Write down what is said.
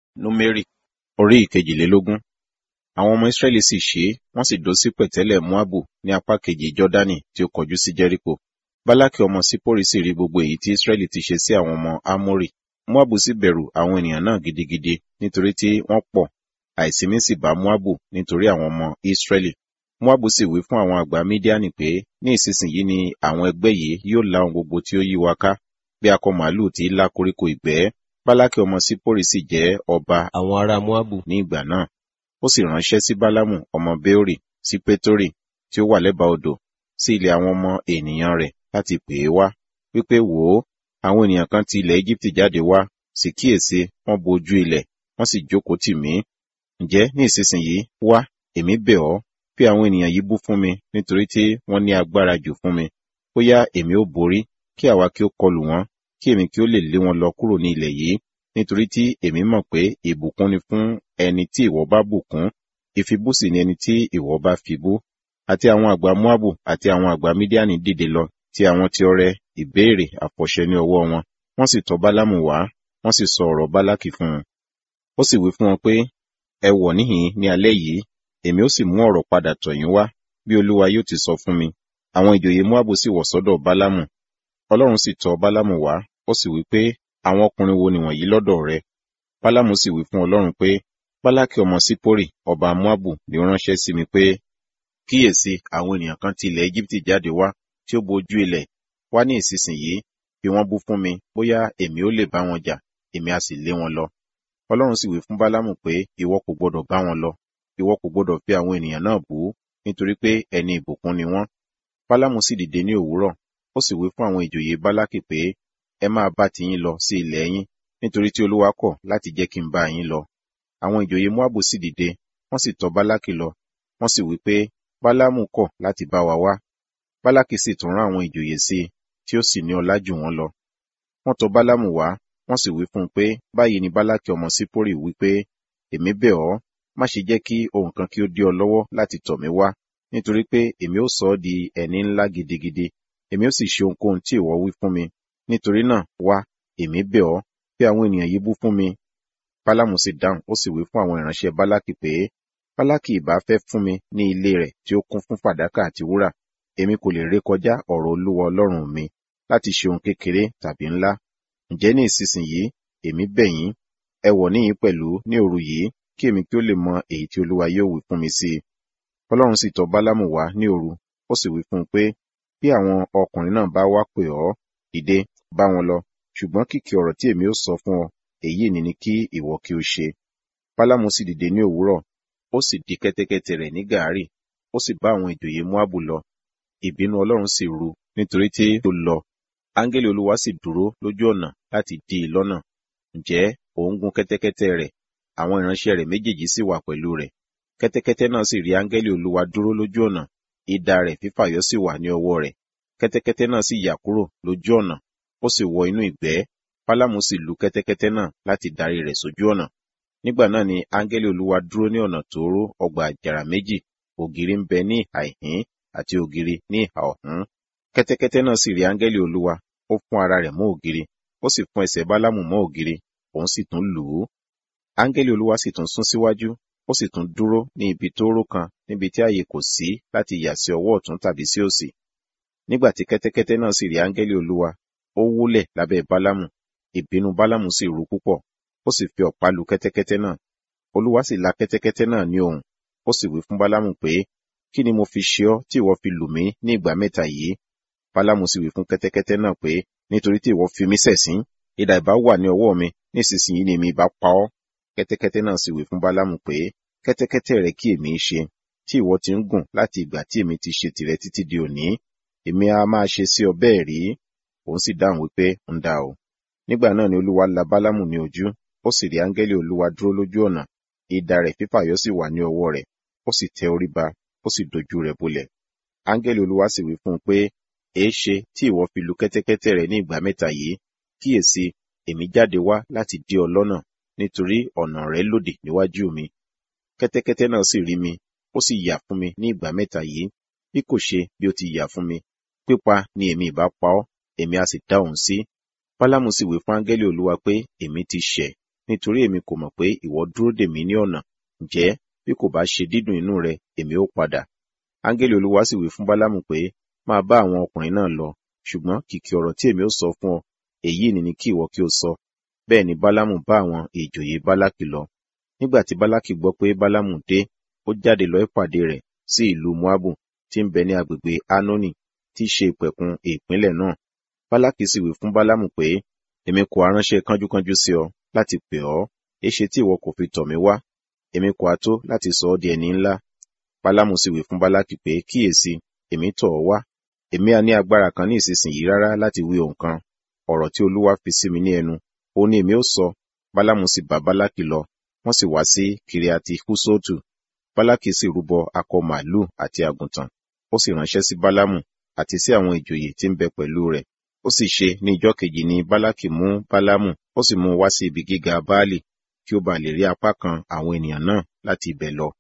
Númérì orí ìkejìlélógún. Àwọn ọmọ Ísírẹ́lì sì ṣe é, wọ́n sì dó sí pẹ̀tẹ́lẹ̀ Móábù ní apá kejì Jọ́dánì tí ó kọjú sí Jẹ́ríkò. Bálákì ọmọ Sípórì sì rí gbogbo èyí tí Ísírẹ́lì ti ṣe sí àwọn ọmọ Ámórì. Móábù sì bẹ̀rù àwọn ènìyàn náà gidigidi nítorí tí wọ́n pọ̀. Àìsímí sì bá Móábù nítorí àwọn ọmọ Ísírẹ́lì. Móábù sì wí fún àwọn àgbà Mídíánì pé ní ìsinsìnyí ni àwọn ẹgbẹ́ yìí yóò lá ohun gbogbo tí ó yí wa ká bí akọ màálù tí í lá koríko ìgbẹ́. Bálákì ọmọ Sípórì sì jẹ́ ọba àwọn ará Móábù ní ìgbà náà. Ó sì ránṣẹ́ sí Bálámù ọmọ Béórì sí Pétórì tí ó wà lẹ́bàá odò sí ilẹ̀ àwọn ọmọ ènìyàn rẹ̀ láti pè é wá wípé wò ó àwọn ènìyàn kan ti ilẹ̀ Íjíbítì jáde wá sì kíyèsí wọ́n bo ojú ilẹ̀ wọ́n sì jókòó tì mí. Ǹjẹ́ ní ìsinsìnyí wá èmi bẹ̀ ọ́ fi àwọn ènìyàn yìí bú fún mi nítorí tí wọ́n ní agbára jù fún mi. Bóyá èmi ó borí kí àwa kí ó kọlù wọ́n kí èmi kí ó lè lé wọn lọ kúrò ní ilẹ̀ yìí nítorí tí èmi mọ̀ pé ìbùkún ni fún ẹni tí ìwọ bá bùkún ìfibú sì ni ẹni tí ìwọ bá fibú àti àwọn àgbà Móábù àti àwọn àgbà Mídíánì dìde lọ tí àwọn tí ọrẹ ìbéèrè àfọ̀ṣẹ ní ọwọ́ wọn wọ́n sì tọ̀ Bálámù wá wọ́n sì sọ ọ̀rọ̀ Bálákì fún un ó sì wí fún wọn pé ẹ wọ̀ níhìn ní alẹ́ yìí èmi ó sì mú ọ̀rọ̀ padà tọ̀ yín wá bí Olúwa yóò ti sọ fún mi àwọn ìjòyè Móábù sì wọ̀ sọ́dọ̀ Bálámù Ọlọ́run sì tọ̀ Bálámù wá ó sì wí pé àwọn ọkùnrin wo nìwọ̀nyí lọ́dọ̀ rẹ Bálámù sì wí fún Ọlọ́run pé Bálákì ọmọ Sípórì ọba Móábù ni ó ránṣẹ́ sí mi pé kíyèsí àwọn ènìyàn kan ti ilẹ̀ Íjíbítì jáde wá tí ó bojú ilẹ̀ wá ní ìsinsìnyí fi wọ́n bú fún mi bóyá èmi ó lè bá wọn jà èmi a sì lé wọn lọ Ọlọ́run sì wí fún Bálámù pé ìwọ kò gbọdọ̀ bá wọn lọ ìwọ kò gbọdọ̀ fi àwọn ènìyàn náà bú nítorí pé ẹni ìbùkún ni wọ́n Bálámù sì dìde ní òwúrọ̀ ó sì wí fún àwọn ìjòyè Bálákì pé ẹ máa bá tiyín lọ sí ilẹ̀ yín nítorí tí Olúwa kọ̀ láti jẹ́ kí n bá yín lọ àwọn ìjòyè Móábù sì dìde wọ́n sì tọ̀ Bálákì lọ wọ́n sì wí pé Bálámù kọ̀ láti bá wa wá Bálákì sì tún rán àwọn ìjòyè sí i tí ó sì ní ọlá jù wọ́n lọ wọ́n tọ̀ Bálámù wá wọ́n sì wí fún un pé báyìí ni Bálákì ọmọ Sípórì wí pé èmi bẹ̀ ọ́ má ṣe jẹ́ kí ohun kan kí ó dí ọ lọ́wọ́ láti tọ̀ mí wá nítorí pé èmi ó sọ ọ́ di ẹni ńlá gidigidi èmi ó sì ṣe ohunkóhun tí ìwọ wí fún mi nítorí náà wá èmi bẹ̀ ọ́ fi àwọn ènìyàn yìí bú fún mi Bálámù sì dáhùn ó sì wí fún àwọn ìránṣẹ́ Bálákì pé Bálákì ìbá fẹ́ fún mi ní ilé rẹ̀ tí ó kún fún fàdákà àti wúrà èmi kò lè rékọjá ọ̀rọ̀ Olúwa Ọlọ́run mi láti ṣe ohun kékeré tàbí ńlá ǹjẹ́ ní ìsinsìnyí èmi bẹ̀ yín ẹ wọ̀ níyìn pẹ̀lú ní òru yìí kí èmi kí ó lè mọ èyí tí Olúwa yóò wí fún mi sí i Ọlọ́run sì tọ̀ Bálámù wá ní òru ó sì wí fún un pé bí àwọn ọkùnrin náà bá wá pè ọ́ dìde bá wọn lọ ṣùgbọ́n kìkì ọ̀rọ̀ tí èmi ó sọ fún ọ èyí ni ni kí ìwọ kí o ṣe Bálámù sì dìde ní òwúrọ̀ ó sì di kẹ́tẹ́kẹ́tẹ́ rẹ̀ ní gàárì ó sì bá àwọn ìjòyè Móábù lọ ìbínú Ọlọ́run sì ru nítorí tí ó lọ áńgẹ́lì Olúwa sì dúró lójú ọ̀nà láti dí i lọ́nà ǹjẹ́ òun gun kẹ́tẹ́kẹ́tẹ́ rẹ̀ àwọn ìránṣẹ́ rẹ̀ méjèèjì sì wà pẹ̀lú rẹ̀ kẹ́tẹ́kẹ́tẹ́ náà sì rí áńgẹ́lì Olúwa dúró lójú ọ̀nà idà rẹ̀ fífàyọ sì wà ní ọwọ́ rẹ̀ kẹ́tẹ́kẹ́tẹ́ náà sì yà kúrò lójú ọ̀nà ó sì wọ inú ìgbẹ́ Bálámù sì lu kẹ́tẹ́kẹ́tẹ́ náà láti darí rẹ̀ sójú ọ̀nà nígbà náà ni áńgẹ́lì Olúwa dúró ní ọ̀nà tóóró ọgbà àjàrà méjì ògiri ń bẹ ní ìhà ìhín àti ògiri ní ìhà ọ̀hún kẹ́tẹ́kẹ́tẹ́ náà sì rí áńgẹ́lì Olúwa ó fún ara rẹ̀ mọ́ ògiri ó sì fún ẹsẹ̀ Bálámù mọ́ ògiri òun sì tún lù ú áńgẹ́lì Olúwa sì tún sún síwájú ó sì tún dúró ní ibi tóóró kan níbi tí ààyè kò sí láti yà sí ọwọ́ ọ̀tún tàbí sí òsì nígbà tí kẹ́tẹ́kẹ́tẹ́ náà sì rí áńgẹ́lì Olúwa ó wólẹ̀ lábẹ́ Bálámù ìbínú Bálámù sì ru púpọ̀ ó sì fi ọ̀pá lu kẹ́tẹ́kẹ́tẹ́ náà Olúwa sì la kẹ́tẹ́kẹ́tẹ́ náà ní ohùn ó sì wí fún Bálámù pé kí ni mo fi ṣe ọ́ tí ìwọ fi lù mí ní ìgbà mẹ́ta yìí Bálámù sì wí fún kẹ́tẹ́kẹ́tẹ́ náà pé nítorí tí ìwọ fi mí ṣẹ̀sín idà ìbá wà ní ọwọ́ mi nísinsìnyí ni èmi ìbá pa ọ́ kẹ́tẹ́kẹ́tẹ́ náà sì wí fún Bálámù pé kẹ́tẹ́kẹ́tẹ́ rẹ kí èmi ṣe tí ìwọ ti ń gùn láti ìgbà tí èmi ti ṣe tìrẹ títí di òní èmi a máa ṣe sí ọ bẹ́ẹ̀ rí òun sì dáhùn wípé ń dá o nígbà náà ni Olúwa la Bálámù ní ojú ó sì rí áńgẹ́lì Olúwa dúró lójú ọ̀nà idà rẹ̀ fífàyọ sì wà ní ọwọ́ rẹ̀ ó sì tẹ orí ba ó sì dojú rẹ̀ bolẹ̀ áńgẹ́lì Olúwa sì wí fún un pé èéṣe tí ìwọ fi lu kẹ́tẹ́kẹ́tẹ́ rẹ ní ìgbà mẹ́ta yìí kíyèsí èmi jáde wá láti dí ọ lọ́nà nítorí ọ̀nà rẹ lòdì níwájú mi kẹ́tẹ́kẹ́tẹ́ náà sì rí mi ó sì yà fún mi ní ìgbà mẹ́ta yìí bí kò ṣe bí ó ti yà fún mi pípa ni èmi ìbá pa ọ́ èmi a sì dá òun sí Bálámù sì wí fún áńgẹ́lì Olúwa pé èmi ti ṣẹ̀ nítorí èmi kò mọ̀ pé ìwọ dúró dè mí ní ọ̀nà ǹjẹ́ bí kò bá ṣe dídùn inú rẹ èmi ó padà áńgẹ́lì olúwa sì wí fún bálámù pé máa bá àwọn ọkùnrin náà lọ ṣùgbọ́n kìkì ọ̀rọ̀ tí èmi ó sọ fún ọ èyí ni ni kí ìwọ kí o sọ bẹ́ẹ̀ ni bálámù bá àwọn ìjòyè bálákì lọ nígbà tí bálákì gbọ́ pé bálámù dé ó jáde lọ ìpàdé rẹ̀ sí ìlú moabu tí ń bẹ ní agbègbè anoni tí í ṣe ìpẹ̀kun ìpínlẹ̀ náà bálákì sì wí fún bálámù pé èmi kò aránṣẹ́ kánjúkánjú sí ọ láti pè ọ́ èṣe tí ìwọ kò fi tọ̀ mí wá èmi kò á tó láti sọ ọ́ di ẹni ńlá bálámù sì wí fún bálákì pé kíyèsí èmi tọ̀ ọ́ wá èmi á ní agbára kan ní ìsinsìnyí rárá láti wí ohun kan ọ̀rọ̀ tí olúwa fi sí mi ní ẹnu ó ní èmi ó sọ bálámù sì bá bálákì lọ wọ́n sì wá sí kiriati húsóòtù bálákì sì rúbọ akọ màálù àti àgùntàn ó sì ránṣẹ́ sí bálámù àti sí àwọn ìjòyè tí ń bẹ pẹ̀lú rẹ̀ ó sì ṣe ní ìjọ́ kejì ni bálákì mú bálámù ó sì mú un wá sí ibi gíga báálì kí ó ba lè rí apá kan àwọn ènìyàn náà láti ibẹ̀ lọ